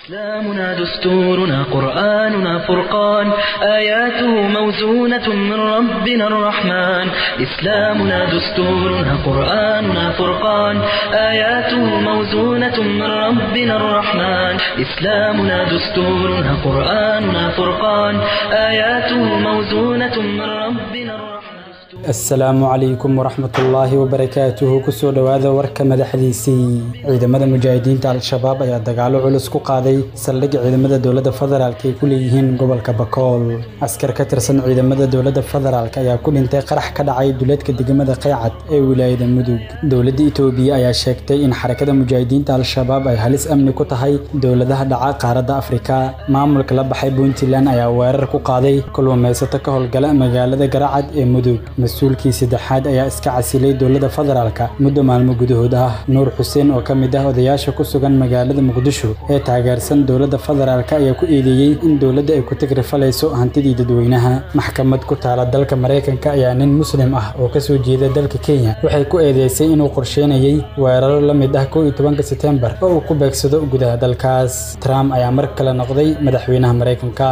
إسلامنا دستورنا قرآننا فرقان آياته موزونة من ربنا الرحمن إسلامنا دستورنا قرآننا فرقان آياته موزونة من ربنا الرحمن إسلامنا دستورنا قرآننا فرقان آياته موزونة من ربنا الرحمن asalaamu calaykum waraxmatullaahi wabarakaatuhu kusoo dhowaada warka madaxdiisii ciidamada mujaahidiinta al-shabaab ayaa dagaalo culus ku qaaday saldhigga ciidamada dowladda federaalk ay ku leeyihiin gobolka bakool askar ka tirsan ciidamada dowladda federaalk ayaa ku dhintay qarax ka dhacay duleedka degmada qeycad ee wilaayada mudug dowladda itoobiya ayaa sheegtay in xarakada mujaahidiinta al-shabaab ay halis amni ku tahay dowladaha dhaca qaaradda afrika maamulka la baxay puntland ayaa weerar ku qaaday kulluumaysato ka howlgala magaalada garacad ee mudug mas-uulkii saddexaad ayaa iska casilay dowladda federaalka muddo maalmo gudahood ah nuur xuseen oo ka mid ah odayaasha ku sugan magaalada muqdisho ee taageersan dowladda federaalka ayaa ku eedeeyey in dowladda ay ku tagrifalayso hantidii dadweynaha maxkamad ku taala dalka maraykanka ayaa nin muslim ah oo kasoo jeeda dalka kenya waxay ku eedeysay inuu qorsheynayay weeraro la mid ah kow iyo tobanka setembar oo uu ku beegsado gudaha dalkaas trump ayaa mar kale noqday madaxweynaha maraykanka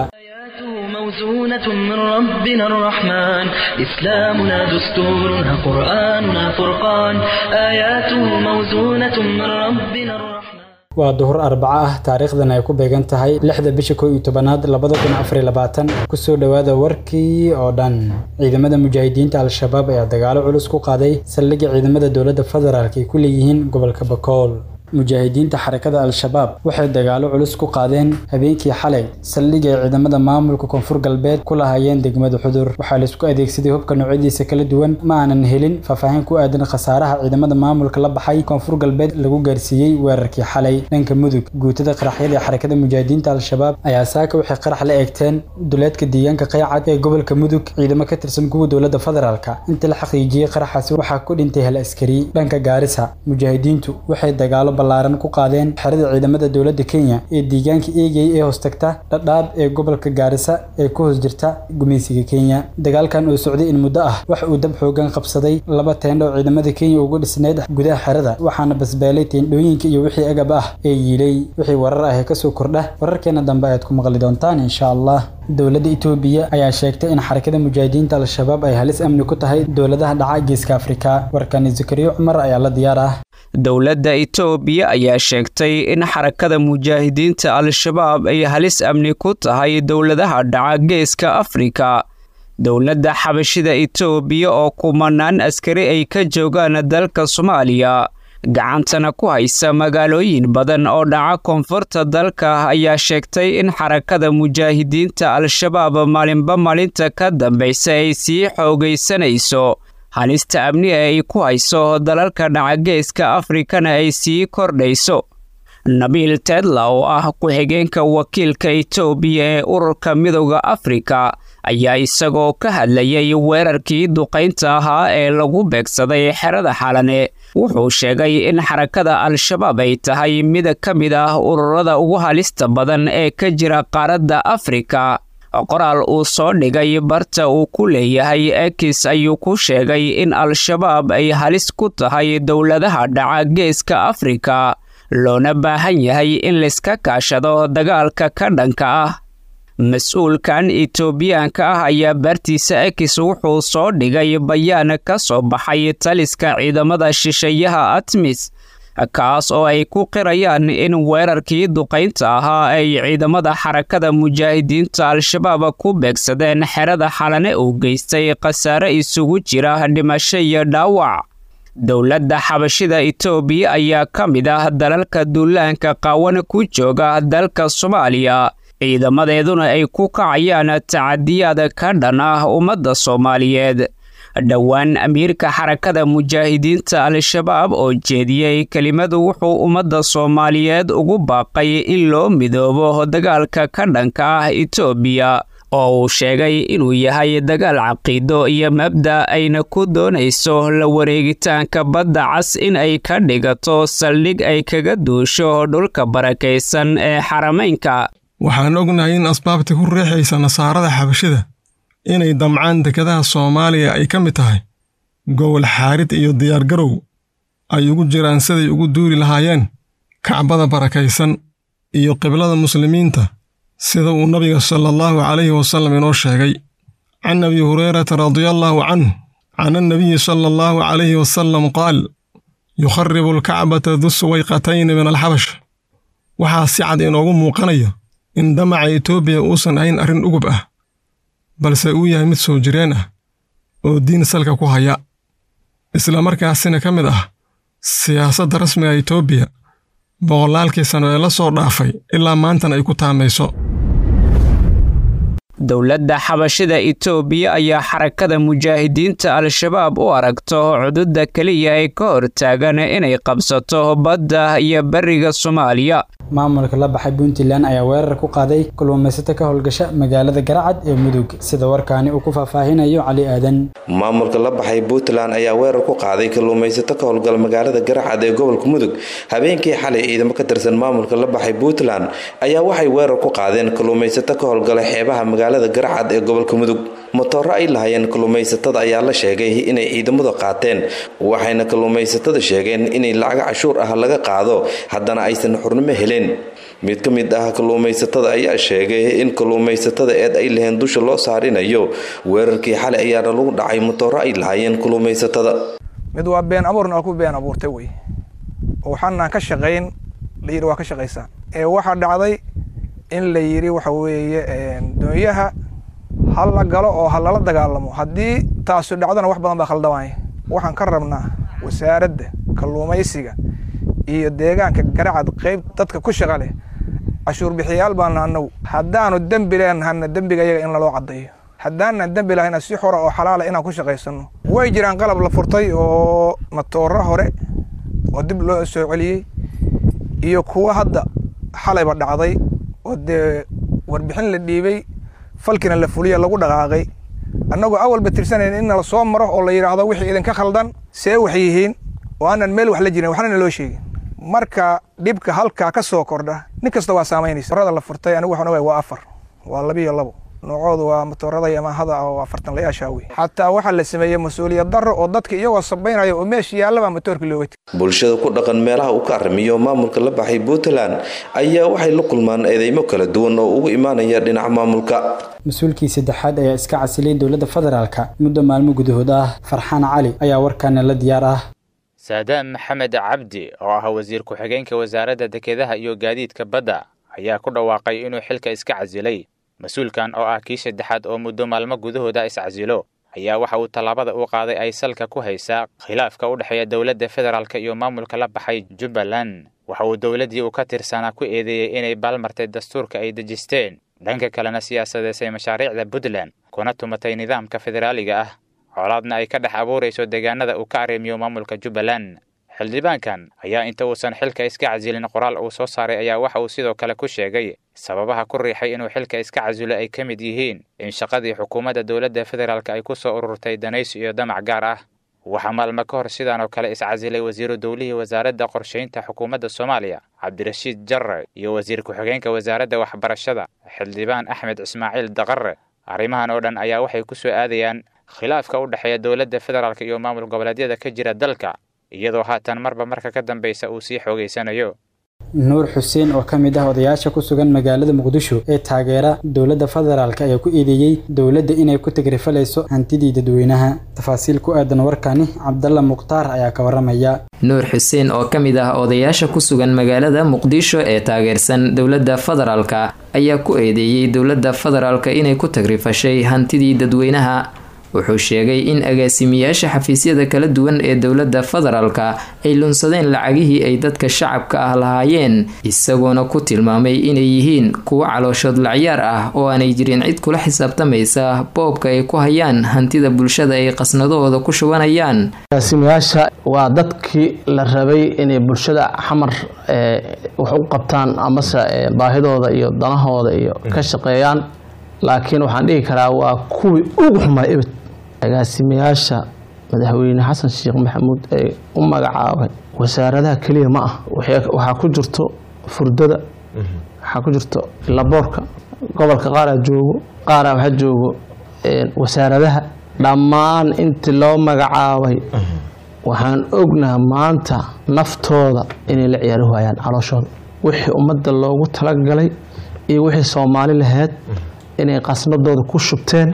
موزونة من ربنا الرحمن إسلامنا دستورنا قرآننا فرقان آياته موزونة من ربنا الرحمن waa duhur arbaco ah taariikhdan ay ku beegan tahay lixda bisha kow iyo tobanaad labada kun afariyo labaatan kusoo dhowaada warkii oo dhan ciidamada mujaahidiinta al-shabaab ayaa dagaalo culus ku qaaday saldhigga ciidamada dowladda federaalk ay ku leeyihiin gobolka bakool mujaahidiinta xarakada al-shabaab waxay dagaalo culus ku qaadeen habeenkii xalay saldhig ay ciidamada maamulka koonfur galbeed ku lahaayeen degmada xudur waxaa laisku adeegsaday hubka noocyadiisa kala duwan ma aanan helin faahfaahin ku aadan khasaaraha ciidamada maamulka la baxay koonfur galbeed lagu gaarsiiyey weerarkii xalay dhanka mudug guutada qaraxyada ee xarakada mujaahidiinta al-shabaab ayaa saaka waxay qarax la eegteen duleedka deegaanka qaycad ee gobolka mudug ciidamo ka tirsan kuwa dowladda federaalka inta la xaqiijiyey qaraxaasi waxaa ku dhintay hal askari dhanka gaarisa mujaahidiintu waxay dagaalo balaaran ku qaadeen xerada ciidamada dowladda kenya ee deegaanka eegay ee hoostagta dhadhaab ee gobolka gaarisa ee ku hoos jirta gumaysiga kenya dagaalkan oo socday in muddo ah wax uu dab xoogan qabsaday laba teendho oo ciidamada kenya ugu dhisneyd gudaha xerada waxaana basbaalay teendhooyinka iyo wixii agab ah ee yiilay wixii warar ah ee kasoo kordha wararkeena dambe ayaad ku maqli doontaan insha allah dowladda itoobiya ayaa sheegtay in xarakada mujaahidiinta al-shabaab ay halis amni ku tahay dowladaha dhaca geeska afrika warkani zakariyo cumar ayaa la diyaar ah dowladda itoobiya ayaa sheegtay in xarakada mujaahidiinta al-shabaab ay halis amni ku tahay dowladaha dhaca geeska afrika dowladda xabashida itoobiya oo kumanaan askari ay ka joogaan dalka soomaaliya gacantana ku haysa magaalooyin badan oo dhaca koonfurta dalka ayaa sheegtay in xarakada mujaahidiinta al-shabaab maalinba maalinta ka dambaysa ay sii xoogaysanayso halista amni ee ay ku hayso dalalka dhacageeska afrikana ay sii kordhayso nabiil tedla oo ah ku-xigeenka wakiilka itoobiya ee ururka midowda afrika ayaa isagoo ka hadlayay weerarkii duqaynta ahaa ee lagu beegsaday xerada xalane wuxuu sheegay in xarakada al-shabaab ay tahay mid ka mid ah ururada ugu halista badan ee ka jira qaaradda afrika qoraal uu soo dhigay barta uu ku leeyahay ekis ayuu ku sheegay in al-shabaab ay halis ku tahay dowladaha dhaca geeska afrika loona baahan yahay in layska kaashado dagaalka ka dhanka ah mas-uulkan itoobiyaanka ah ayaa baartiisa ekis wuxuu soo dhigay bayaan ka soo baxay taliska ciidamada shisheeyaha atmis kaas oo ay ku qirayaan in weerarkii duqaynta ahaa ay ciidamada xarakada mujaahidiinta al-shabaab ku beegsadeen xerada xalane uu geystay khasaare isugu jira dhimasho iyo dhaawac dowladda xabashida itoobiya ayaa ka mid ah dalalka duulaanka qaawan ku jooga dalka soomaaliya ciidamadeeduna ay ku kacayaan tacadiyaad ka dhan ah ummadda soomaaliyeed dhowaan amiirka xarakada mujaahidiinta al-shabaab oo jeediyey kelimadu wuxuu ummadda soomaaliyeed ugu baaqay in loo midoobo dagaalka ka dhanka ah itoobiya oo uu sheegay inuu yahay dagaal caqiido iyo mabda ayna ku doonayso la wareegitaanka badda cas in ay ka dhigato saldhig ay kaga duusho dhulka barakaysan ee xarameynka waxaan ognahay in asbaabta ku riixaysa nasaarada xabashida inay damcaan dekadaha soomaaliya ay ka mid tahay gobol xaarid iyo diyaargarow ay ugu jiraan siday ugu duuli lahaayeen kacbada barakaysan iyo qiblada muslimiinta sida uu nabiga sala allahu calayhi wasallam inoo sheegay can abi hurayrata radiallaahu canhu can annabiyi sala allahu calayhi wasallam qaal yukharibu alkacbata du suwayqatayni min alxabash waxaa si cad inoogu muuqanaya in damaca etoobiya uusan ahayn arrin ugub ah balse uu yahay mid soo jireen ah oo diin salka ku haya isla markaasina ka mid ah siyaasadda rasmiga etoobiya boqolaalkii sano ee la soo dhaafay ilaa maantana ay ku taamayso dowladda xabashida itoobiya ayaa xarakada mujaahidiinta al-shabaab u aragto cududa keliya ay ka hortaagan inay qabsato badda iyo beriga soomaaliya maamulka la baxay puntland ayaa weerar ku qaaday kalluumaysato ka howlgasha magaalada garacad ee mudug sida warkaani uu ku faahfaahinayo cali aadan maamulka la baxay puntland ayaa weerar ku qaaday kalluumaysato ka howlgala magaalada garacad ee gobolka mudug habeenkii xalay ciidamo ka tirsan maamulka la baxay puntland ayaa waxay weerar ku qaadeen kalluumaysato ka howlgala xeebaha magaalada garacad ee gobolka mudug matooro ay lahayeen kalluumaysatada ayaa la sheegay inay ciidamadu qaateen waxayna kalluumaysatada sheegeen inay lacaga cashuur ah laga qaado haddana aysan xurnimo helin mid ka mid ah kalluumaysatada ayaa sheegay in kalluumaysatada eed ay laheen dusha loo saarinayo weerarkii xalay ayaana lagu dhacay matooro ay lahaayeen kalluumaysatada mid waa been abuurna oo ku been abuurtay wey oo waxaanaan ka shaqayn la yidhi waa ka shaqaysaan ee waxaa dhacday in la yidhi waxa weeye doonyaha ha la galo oo ha lala dagaalamo haddii taasu dhacdona wax badan baa khaldamaya waxaan ka rabnaa wasaaradda kalluumaysiga iyo deegaanka garacad qayb dadka ku shaqa leh cashuur bixiyaal baana anagu haddaanu dembi leenahana dembiga iyaga in laloo caddayo haddaanan dembi lahayna si xora oo xalaala inaan ku shaqaysano way jiraan qalab la furtay oo matooro hore oo dib loo soo celiyey iyo kuwa hadda xalayba dhacday oo dee warbixin la dhiibay falkina la fuliya lagu dhaqaaqay annagoo awalba tirsanayn in nala soo maro oo la yidhaahdo wixii idinka khaldan see wax yihiin oo aanan meel wax la jirin waxnana loo sheegin marka dhibka halkaa ka soo kordha nin kasta waa saamaynaysa motorada la furtay anigu waxaan ogahay waa afar waa labiyo labo noocoodu waa motorada yamahada oo afartan layaashaa wey xataa waxaa la sameeyey mas-uuliyad darro oo dadka iyagoo sabaynaya oo meesha yaallabaa motoorka looga tegay bulshada ku dhaqan meelaha uu ka arrimiyo maamulka la baxay puntland ayaa waxay la kulmaan eedeymo kala duwan oo ugu imaanaya dhinaca maamulka mas-uulkii saddexaad ayaa iska casilay dowladda federaalka muddo maalmo gudahood ah farxaan cali ayaa warkaana la diyaar ah saadaam maxamed cabdi oo ah wasiir ku-xigeenka wasaaradda dekedaha iyo gaadiidka badda ayaa ku dhawaaqay inuu xilka iska casilay mas-uulkan oo ah kii saddexaad oo muddo maalmo gudahooda iscasilo ayaa waxa uu tallaabada u qaaday ay salka ku haysaa khilaafka u dhexeeya dowladda federaalk iyo maamulka la baxay jubbaland waxa uu dowladdii uu ka tirsanaa ku eedeeyey inay baalmartay dastuurka ay dejisteen dhanka kalena siyaasadeysay mashaariicda puntland kuna tumatay nidaamka federaaliga ah colaadna ay ka dhex abuurayso deegaanada uu ka arrimiyo maamulka jubbaland xildhibaankan ayaa inta uusan xilka iska casilin qoraal uu soo saaray ayaa waxa uu sidoo kale ku sheegay sababaha ku riixay inuu xilka iska casilo ay ka mid yihiin in shaqadii xukuumadda dowladda federaalk ay ku soo ururtay danaysi iyo damac gaar ah waxaa maalmo ka hor sidaan oo kale iscasilay wasiiru dowlihii wasaaradda qorshaynta xukuumadda soomaaliya cabdirashiid jarre iyo wasiir ku-xigeenka wasaaradda waxbarashada xildhibaan axmed ismaaciil daqare arrimahan oo dhan ayaa waxay ku soo aadayaan khilaafka u dhexeeya dowladda federaalk iyo maamul goboleedyada ka jira dalka iyadoo haatan marba marka ka dambeysa uu sii xoogeysanayo nuur xuseen oo ka mid ah odayaasha ku sugan magaalada muqdisho ee taageera dowladda federaalk ayaa ku eedeeyey dowladda inay ku tagrifalayso hantidii dadweynaha tafaasiil ku aadan warkani cabdalla mukhtaar ayaa ka waramaya nuur xuseen oo ka mid ah odayaasha ku sugan magaalada muqdisho ee taageersan dowladda federaalka ayaa ku eedeeyey dowladda federaalka inay ku tagrifashay hantidii dadweynaha wuxuu sheegay in agaasimiyaasha xafiisyada kala duwan ee dowladda federaalka ay lunsadeen lacagihii ay dadka shacabka ah lahaayeen isagoona ku tilmaamay inay yihiin kuwo calooshood lacyaar ah oo aanay jirin cid kula xisaabtamaysa boobka ay ku hayaan hantida bulshada ay qasnadahooda ku shubanayaan agaasimayaasha waa dadkii la rabay inay bulshada xamar wax u qabtaan amase baahidooda iyo danahooda iyo ka shaqeeyaan laakiin waxaan dhihi karaa waa kuwii ugu xumaa ebed agaasimayaasha madaxweyne xasan sheekh maxamuud ee u magacaabay wasaaradaha keliya ma ah waxaa ku jirto furdada waxaa ku jirto laboorka gobolka qaaraa joogo qaaraa waxaa joogo wasaaradaha dhammaan intii loo magacaabay waxaan ognaha maanta naftooda inay la ciyaari waayaan calooshooda wixii ummadda loogu talagalay iyo wixii soomaali lahayd inay qasnadooda ku shubteen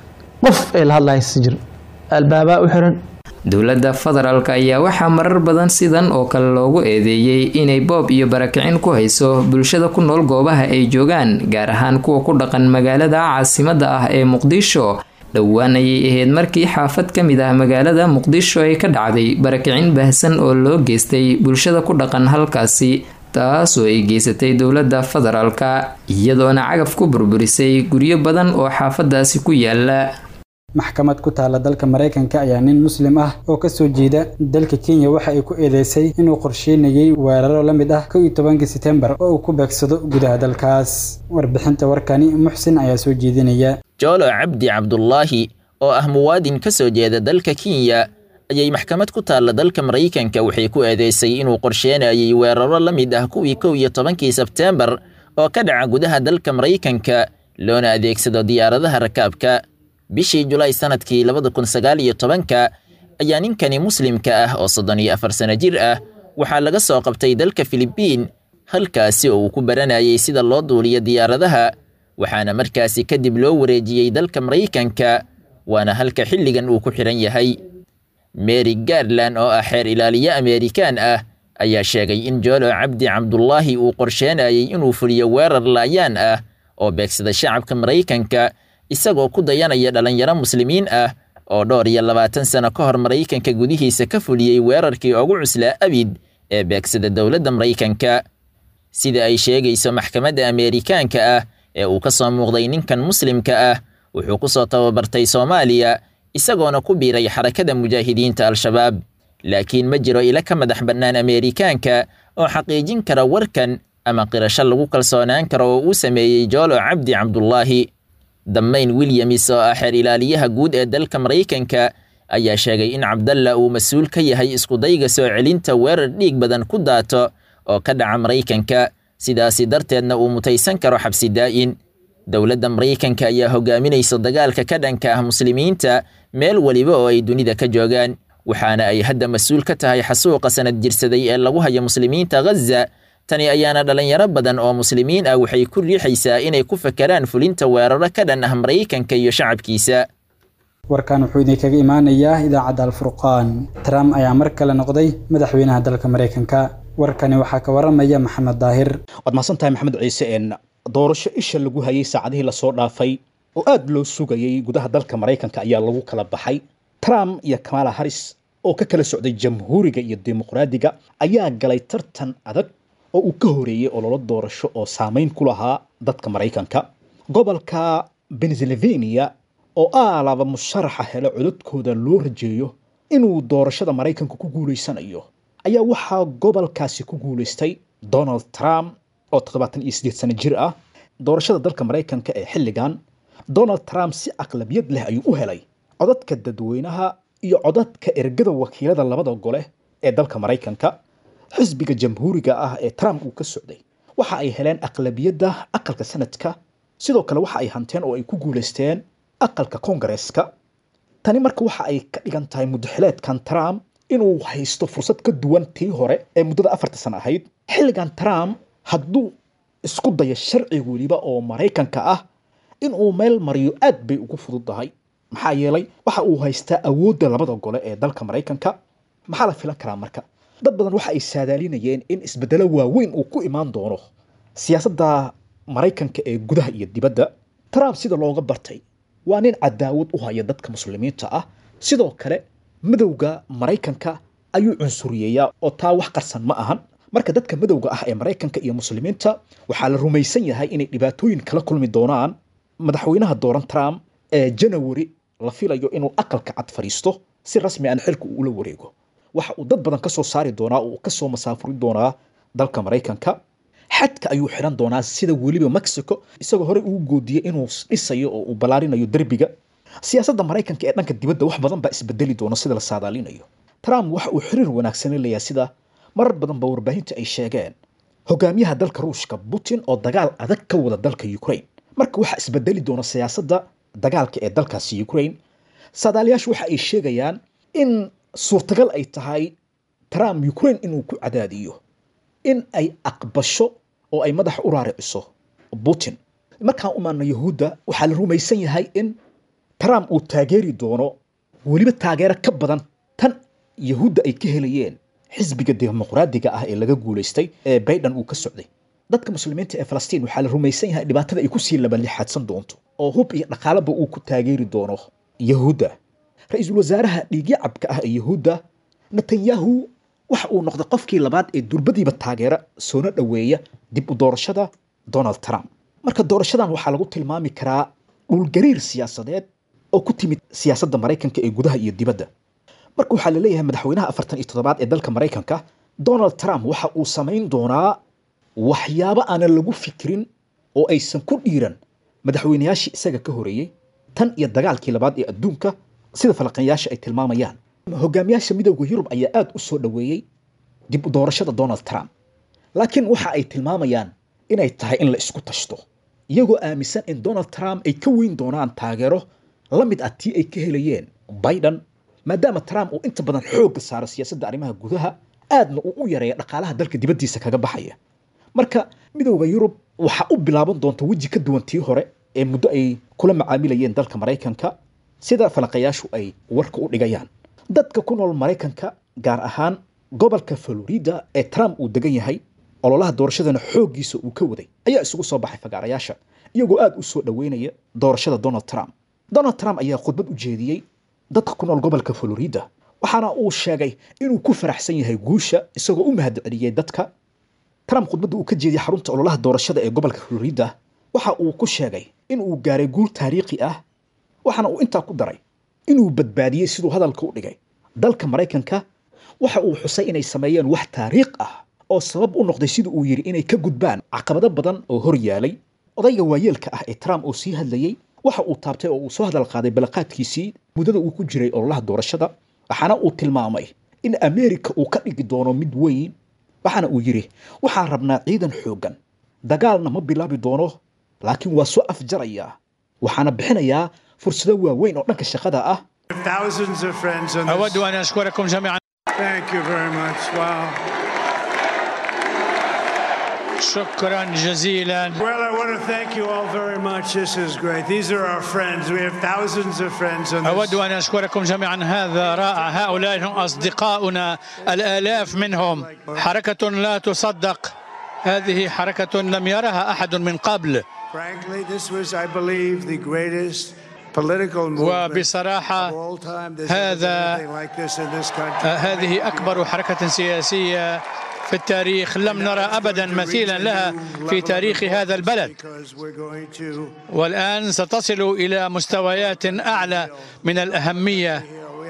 qof ay la hadlaysa jir albaabaa u xiran dowladda federaalk ayaa waxaa marar badan sidan oo kale loogu eedeeyey inay boob iyo barakicin ku hayso bulshada ku nool goobaha ay joogaan gaar ahaan kuwa ku dhaqan magaalada caasimadda ah ee muqdisho dhowaan ayay ahayd markii xaafad ka mid ah magaalada muqdisho ay ka dhacday barakicin baahsan oo loo geystay bulshada ku dhaqan halkaasi taasoo ay geysatay dowladda federaalka iyadoona cagaf ku burburisay guryo badan oo xaafadaasi ku yaala maxkamad ku taala dalka maraykanka ayaa nin muslim ah oo kasoo jeeda dalka kenya waxa ay ku eedeysay inuu qorsheynayay weeraro la mid ah kow iyo tobankii setembar oo uu ku beegsado gudaha dalkaas warbixinta warkani muxsin ayaa soo jeedinaya joolo cabdi cabdulaahi oo ah muwaadin ka soo jeeda dalka kenya ayay maxkamad ku taalla dalka maraykanka waxay ku eedeysay inuu qorsheynayay weeraro la mid ah kuwii kow iyo tobankii sebteembar oo ka dhaca gudaha dalka maraykanka loona adeegsado diyaaradaha rakaabka bishii julaay sanadkii labada kun sagaal iyo tobanka ayaa ninkani muslimka ah oo soddon iyo afar sano jir ah waxaa laga soo qabtay dalka filibiin halkaasi oo uu ku baranayay sida loo duuliyo diyaaradaha waxaana markaasi kadib loo wareejiyey dalka maraykanka waana halka xilligan uu ku xidhan yahay mary garland oo ah xeer ilaaliye ameerikaan ah ayaa sheegay in joolo cabdi cabdulaahi uu qorsheenayay inuu fuliyo weerar laayaan ah oo beegsada shacabka maraykanka isagoo ku dayanaya dhallinyaro muslimiin ah oo dhowr iyo labaatan sano ka hor maraykanka gudihiisa ka fuliyey weerarkii ugu cuslaa abid ee beegsada dowladda maraykanka sida ay sheegayso maxkamadda ameerikaanka ah ee uu ka soo muuqday ninkan muslimka ah wuxuu ku soo tababartay soomaaliya isagoona ku biiray xarakada mujaahidiinta al-shabaab laakiin ma jiro ilo ka madax bannaan ameerikaanka oo xaqiijin kara warkan ama qirasho lagu kalsoonaan karo oo uu sameeyey joolo cabdi cabdulaahi damayn wilyamis oo ah xeer ilaaliyaha guud ee dalka maraykanka ayaa sheegay in cabdalla uu mas-uul ka yahay iskudayga soo celinta weerar dhiig badan ku daato oo ka dhaca maraykanka sidaasi darteedna uu mutaysan karo xabsi daa'in dowladda maraykanka ayaa hogaaminaysa dagaalka ka dhanka ah muslimiinta meel weliba oo ay dunida ka joogaan waxaana ay hadda mas-uul ka tahay xasuuqa sanad jirsaday ee lagu hayo muslimiinta ghaza tani ayaana dhallinyaro badan oo muslimiin ah waxay ku riixaysaa inay ku fakeraan fulinta weeraro ka dhan ah maraykanka iyo shacabkiisa warkan wuxuu idinkaga imaanayaa idaacadda alfurqaan trump ayaa mar kale noqday madaxweynaha dalka maraykanka warkani waxaa ka waramaya maxamed daahir waad mahadsantahay maxamed ciise een doorasho isha lagu hayay saacadihii lasoo dhaafay oo aad loo sugayay gudaha dalka maraykanka ayaa lagu kala baxay trump iyo kamala haris oo ka kala socday jamhuuriga iyo dimuqraadiga ayaa galay tartan adag oo uu ka horeeyey ololo doorasho oo saameyn ku lahaa dadka maraykanka gobolka pennsylvania oo aalaba musharaxa helo codadkooda loo rajeeyo inuu doorashada maraykanka ku guulaysanayo ayaa waxaa gobolkaasi ku guulaystay donald trump oo toddobaatan iyo siddeed sano jir ah doorashada dalka maraykanka ee xilligan donald trump si aqlabiyad leh ayuu u helay codadka dadweynaha iyo codadka ergada wakiilada labada gole ee dalka maraykanka xisbiga jamhuuriga ah ee trump uu ka socday waxa ay heleen aqlabiyadda aqalka sanadka sidoo kale waxa ay hanteen oo ay ku guulaysteen aqalka kongareeska tani marka waxa ay ka dhigan tahay mudaxileedkan trump inuu haysto fursad ka duwan tii hore ee muddada afarta sano ahayd xilligan trump hadduu isku dayo sharci weliba oo maraykanka ah inuu meel mariyo aad bay ugu fududdahay maxaa yeelay waxa uu haystaa awoodda labada gole ee dalka maraykanka maxaa la filan karaa marka dad badan waxa ay saadaalinayeen in isbeddelo waaweyn uu ku imaan doono siyaasadda maraykanka ee gudaha iyo dibadda trump sida looga bartay waa nin cadaawad u haya dadka muslimiinta ah sidoo kale madowga maraykanka ayuu cunsuriyeeyaa oo taa wax qarsan ma ahan marka dadka madowga ah ee maraykanka iyo muslimiinta waxaa la rumaysan yahay inay dhibaatooyin kala kulmi doonaan madaxweynaha dooran trump ee janawari la filayo inuu aqalka cad fadhiisto si rasmi aan xilka uu ula wareego waxa uu dad badan ka soo saari doonaa oo ka soo masaafuri doonaa dalka maraykanka xadka ayuu xidhan doonaa sida weliba mexico isagoo horey ugu goodiyey inuu dhisayo oo uu ballaarinayo derbiga siyaasadda maraykanka ee dhanka dibadda wax badan baa isbedeli doona sida la saadaalinayo trump waxa uu xiriir wanaagsan leeyahay sida marar badan ba warbaahinta ay sheegeen hogaamiyaha dalka ruushka putin oo dagaal adag ka wada dalka ukraine marka waxaa isbedeli doona siyaasadda dagaalka ee dalkaasi ukraine saadaalayaashu waxa ay sheegayaan in suurtagal ay tahay trump ukraine inuu ku cadaadiyo in ay aqbasho oo ay madaxa u raariciso putin markaan u maadno yahuudda waxaa la rumaysan yahay in trump uu taageeri doono weliba taageero ka badan tan yahuudda ay ka helayeen xisbiga dimuqraadiga ah ee laga guulaystay ee biden uu ka socday dadka muslimiinta ee falastiin waxaa la rumaysan yahay dhibaatada ay kusii labalixaadsan doonto oo hub iyo dhaqaalaba uu ku taageeri doono yahuudda ra-iisul wasaaraha dhiigyacabka ah ee yahuudda netanyahu waxa uu noqday qofkii labaad ee durbadiiba taageera soona dhoweeya dib u doorashada donald trump marka doorashadan waxaa lagu tilmaami karaa dhulgariir siyaasadeed oo ku timid siyaasadda maraykanka ee gudaha iyo dibadda marka waxaa la leeyahay madaxweynaha afartan iyo toddobaad ee dalka maraykanka donald trump waxa uu samayn doonaa waxyaabo aanan lagu fikirin oo aysan ku dhiiran madaxweynayaashii isaga ka horeeyey tan iyo dagaalkii labaad ee adduunka sida falaqanyaasha ay tilmaamayaan hogaamiyaasha midowda yurub ayaa aada u soo dhoweeyey dib u doorashada donald trump laakiin waxa ay tilmaamayaan inay tahay in la isku tashto iyagoo aaminsan in donald trump ay ka weyn doonaan taageero la mid ah tii ay ka helayeen biden maadaama trump uu inta badan xoogga saaro siyaasadda arrimaha gudaha aadna uu u yareeya dhaqaalaha dalka dibaddiisa kaga baxaya marka midowda yurub waxaa u bilaaban doonta weji ka duwan tii hore ee muddo ay kula macaamilayeen dalka maraykanka sida falaqayaashu ay warka u dhigayaan dadka ku nool maraykanka gaar ahaan gobolka florida ee trump uu degan yahay ololaha doorashadana xooggiisa uu ka waday ayaa isugu soo baxay fagaarayaasha iyagoo aada u soo dhoweynaya doorashada donald trump donald trump ayaa khudbad u jeediyey dadka ku nool gobolka florida waxaana uu sheegay inuu ku faraxsan yahay guusha isagoo u mahadceliyey dadka trump khudbadda uu ka jeediyey xarunta ololaha doorashada ee gobolka florida waxa uu ku sheegay in uu gaaray guul taariikhi ah waxaana uu intaa ku daray inuu badbaadiyey siduu hadalka u dhigay dalka maraykanka waxa uu xusay inay sameeyeen wax taariikh ah oo sabab u noqday sida uu yidhi inay ka gudbaan caqabado badan oo hor yaalay odayga waayeelka ah ee trump oo sii hadlayey waxa uu taabtay oo uu soo hadal qaaday balaqaadkiisii muddada uu ku jiray ololaha doorashada waxaana uu tilmaamay in ameerika uu ka dhigi doono mid weyn waxaana uu yidhi waxaan rabnaa ciidan xooggan dagaalna ma bilaabi doono laakiin waa soo afjarayaa waxaana bixinayaa fursado waaweyn oo dhanka shaqada ah أود أن أشكركم جميعا Thank you very much. Wow. شكرا جزيلا Well, I want to thank you all very much. This is great. These are our friends. We have thousands of friends on أود this. أن أشكركم جميعا هذا رائع هؤلاء هم أصدقاؤنا الآلاف منهم حركة لا تصدق هذه حركة لم يرها أحد من قبل Frankly, this was, I believe, the greatest political movement وبصراحة of all time. There's never been هذا anything like this in this country. آه، هذه أكبر حركة سياسية في التاريخ لم نرى أبدا مثيلا لها في تاريخ هذا البلد Because we're going to والآن ستصل إلى مستويات أعلى من الأهمية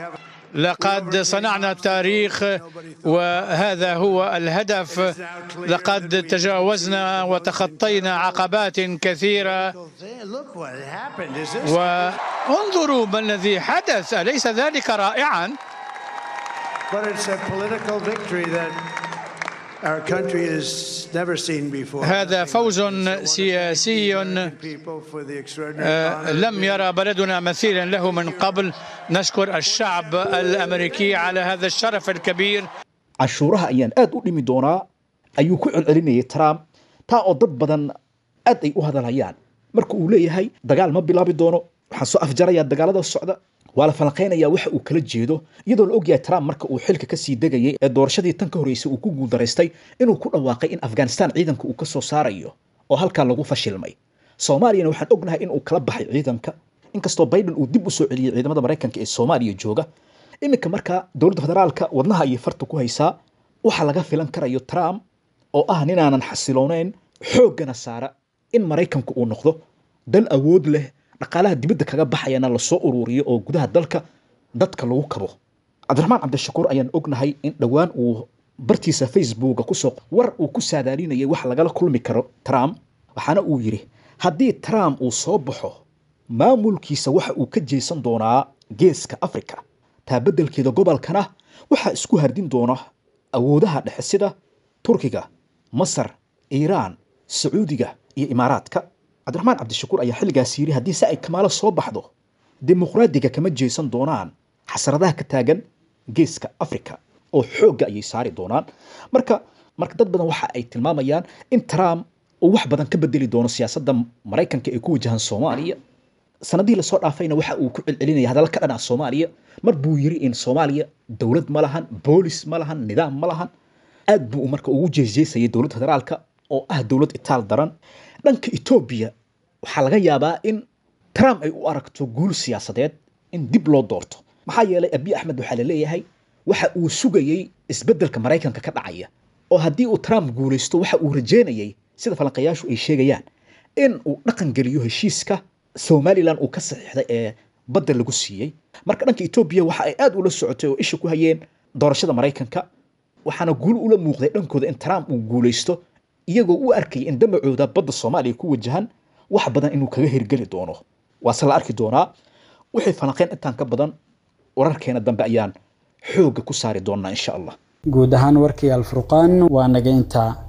لقد صنعنا التاريخ وهذا هو الهدف لقد تجاوزنا وتخطينا عقبات كثيرة look what happened. Is this? وانظروا ما الذي حدث أليس ذلك رائعا؟ But it's a political victory that our country has never seen before. هذا فوز سياسي People for the extraordinary آه، honor. لم يرى بلدنا مثيلا له من قبل نشكر الشعب الأمريكي على هذا الشرف الكبير canshuuraha ayaan aad u dhimi doonaa ayuu ku celcelinayay trump taa oo dad badan aad ay u hadalhayaan marka uu leeyahay dagaal ma bilaabi doono waxaan soo afjarayaa dagaalada socda waa la falanqaynayaa waxa uu kala jeedo iyadoo la ogyahay trump marka uu xilka kasii degayay ee doorashadii tan ka horreysay uu ku guuldaraystay inuu ku dhawaaqay in afghanistan ciidanka uu ka soo saarayo oo halkaa lagu fashilmay soomaaliyana waxaan ognahay in uu kala baxay ciidanka inkastoo biden uu dib u soo celiyey ciidamada maraykanka ee soomaaliya jooga iminka markaa dowladda federaalka wadnaha ayay farta ku haysaa waxa laga filan karayo trump oo ah ninaanan xasiloonayn xooggana saara in maraykanku uu noqdo dal awood leh dhaqaalaha dibadda kaga baxayana lasoo ururiyo oo gudaha dalka dadka lagu kabo cabdiraxmaan cabdishakuur ayaan ognahay in dhowaan uu bartiisa facebooka kusoo war uu ku saadaalinayay wax lagala kulmi karo trump waxaana uu yidhi haddii trump uu soo baxo maamulkiisa waxa uu ka jeesan doonaa geeska africa taa beddelkeeda gobolkana waxaa isku hardin doona awoodaha dhexe sida turkiga masar iiraan sacuudiga iyo imaaraadka cabdiraxmaan cabdishakuur ayaa xilligaas yidhi haddii se ay kamaalo soo baxdo dimuqraadiga kama jeesan doonaan xasradaha ka taagan geeska africa oo xoogga ayay saari doonaan marka marka dad badan waxa ay tilmaamayaan in trump uu wax badan ka bedeli doono siyaasadda maraykanka ee ku wajahan soomaaliya sanadihii lasoo dhaafayna waxa uu ku celcelinaya hadalla ka dhan ah soomaaliya mar buu yiri in soomaaliya dowlad ma lahan boolis ma lahan nidaam ma lahan aad buu marka ugu jeesjeesayay dowladda federaalka oo ah dowlad itaal daran dhanka etoobiya waxaa laga yaabaa in trump ay u aragto guul siyaasadeed in dib loo doorto maxaa yeelay abiy axmed waxaa la leeyahay waxa uu sugayey isbeddelka maraykanka ka dhacaya oo haddii uu trump guulaysto waxa uu rajeynayay sida falanqayaashu ay sheegayaan in uu dhaqan geliyo heshiiska somalilan uu ka saxiixday ee badda lagu siiyey marka dhanka etoobiya waxa ay aad ula socotay oo isha ku hayeen doorashada maraykanka waxaana guul ula muuqday dhankooda in trump uu guulaysto iyagoo u arkayay in damacooda badda soomaaliya ku wajahan wax badan inuu kaga hirgeli doono waase la arki doonaa wixii falanqeyn intaan ka badan wararkeena dambe ayaan xoogga ku saari doonaa insha allah guud ahaan warkii alfurqaan waa naga intaa